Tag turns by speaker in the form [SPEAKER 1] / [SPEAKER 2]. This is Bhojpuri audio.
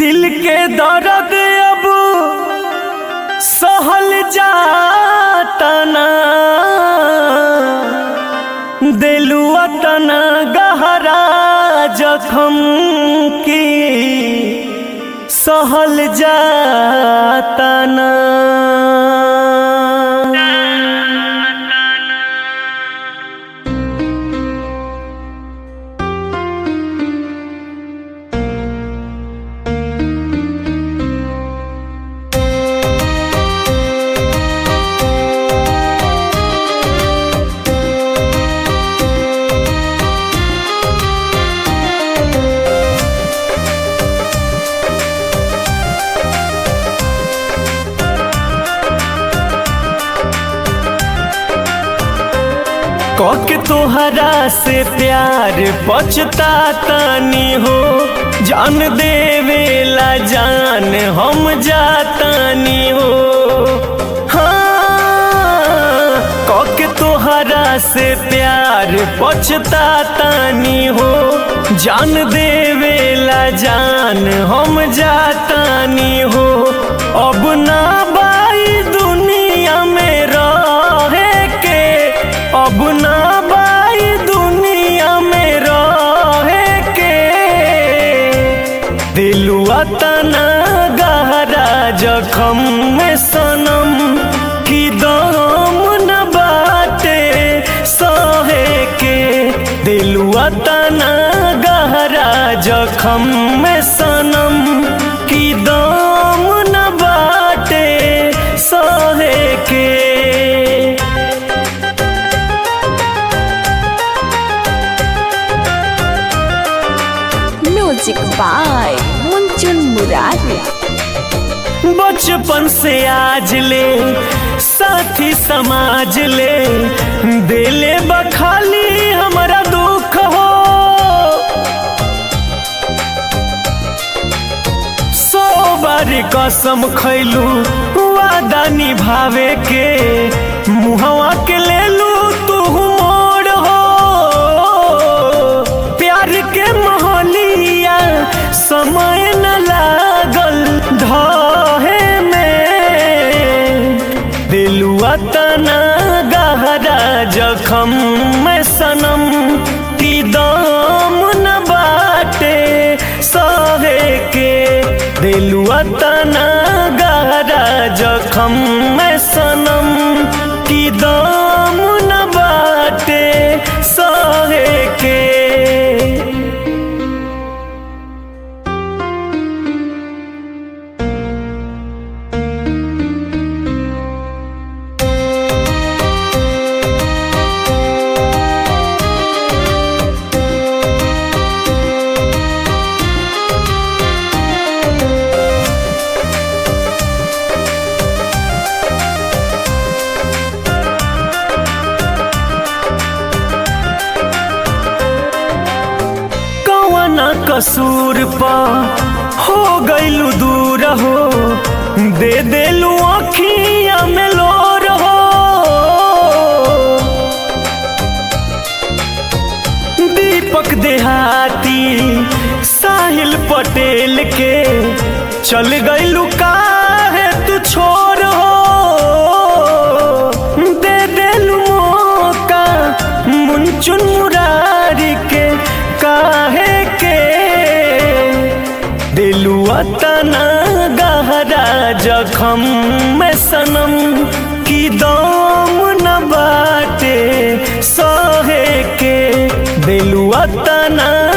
[SPEAKER 1] दिल के दर्द अब सहल जाता ना दिलुआ तना गहरा जखम की सहल जाता ना के तोहरा से प्यार बचता तानी हो जान देवेला जान हम जातानी हो हाँ के तोहरा से प्यार बचता तानी हो जान देवेला जान हम जातानी हो अब ना बाई दुनिया में रहे के अब ना बाई दुनिया में रहे के दिलुआ तना गहरा जखम में सनम की दम न बाटे सहे के दिलुआ तना गहरा जखम में सनम की दम न बाटे सहे के
[SPEAKER 2] म्यूजिक बाय मुंचुन मुरारी
[SPEAKER 1] बचपन से आज ले साथी समाज ले दिले बखाली हमारा दुख हो सौ बार कसम खैलू वादा निभावे के मुहवा के ले लू तू मोड़ हो प्यार के मोहलिया समय न लागल धहे में दिलुआ तना गहरा जखम में सनम की दाम न बाटे सहे के दिलुआ तना गहरा जखम में सनम की दाम न बाटे सहे के कौना कसूर पा हो गईलू दूर हो दे देलू अखिया में लोर हो दीपक देहाती साहिल पटेल के चल गईलू काहे तू छोर हो दे देलू मौका मुंचुन मुरारी के काहे के दिलुआ तना गहरा जखम में सनम की दम न बाटे सहे के दिलुआ तना